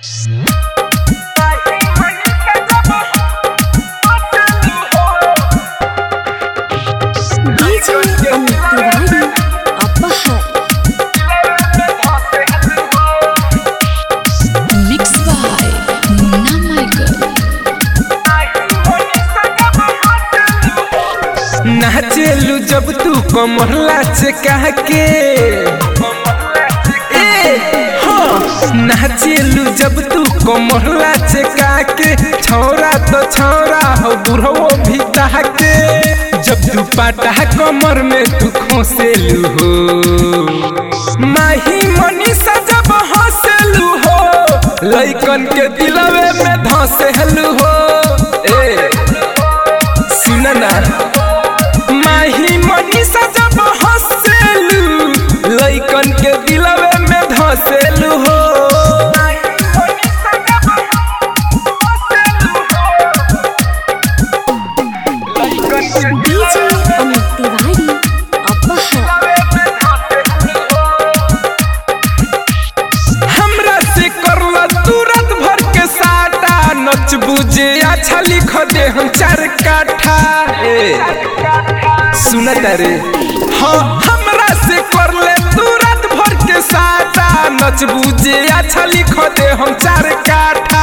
DJ Amit Tiwari Apahar Mixed by Munna Michael नाचेलू जब तू कमरला से कह के ए, हाँ। नाचेलू जब तू कमरला से कह के छौरा तो छौरा हो बुढ़वो भी कह के जब तू पाटा कमर में तू खोसेलू हो माही मनीषा जब हंसेलू हो लइकन के दिलवे में धसेलू हो ए सुन ना माही मनीषा जब हंसेलू लइकन के दिलवे में धसेलू हो DJ Amit Tiwari Apahar हमरा से करला तुरंत भर के साटा नच बुझे अच्छा लिख दे हम चार काठा ए सुन रे हाँ हमरा से करले तुरंत भर के साटा नच बुझे अच्छा लिख दे हम चार काठा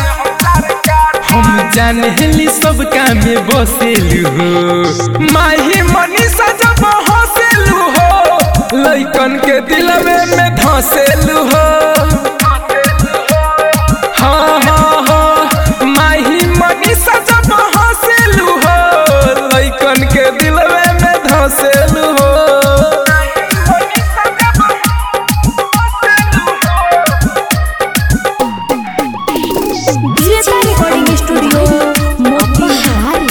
हम जानेली सब काम में बसेलू हो माही मनीषा जब हंसेलू हो लइकन के दिलवे में धसेलू हो हाँ हाँ हाँ माही मनीषा जब हंसेलू हो लइकन के दिलवे में धसेलू हो DJ Recording Studio Motihari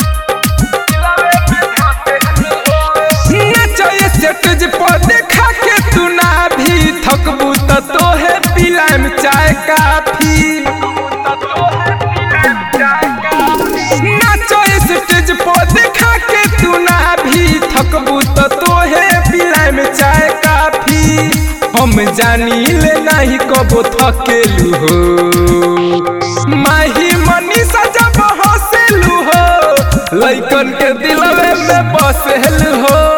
नचए स्टेज पर देखा के तू ना भी थकबू त तोहे पिलाम चाय काफी नचए स्टेज पर देखा के तू ना भी थकबू त तोहे पिलाम चाय काफी हम जानी ले नहीं कबो थकेलू हो माही मनीषा जब हंसेलू हो लइकन के दिलवे में बसेलू हो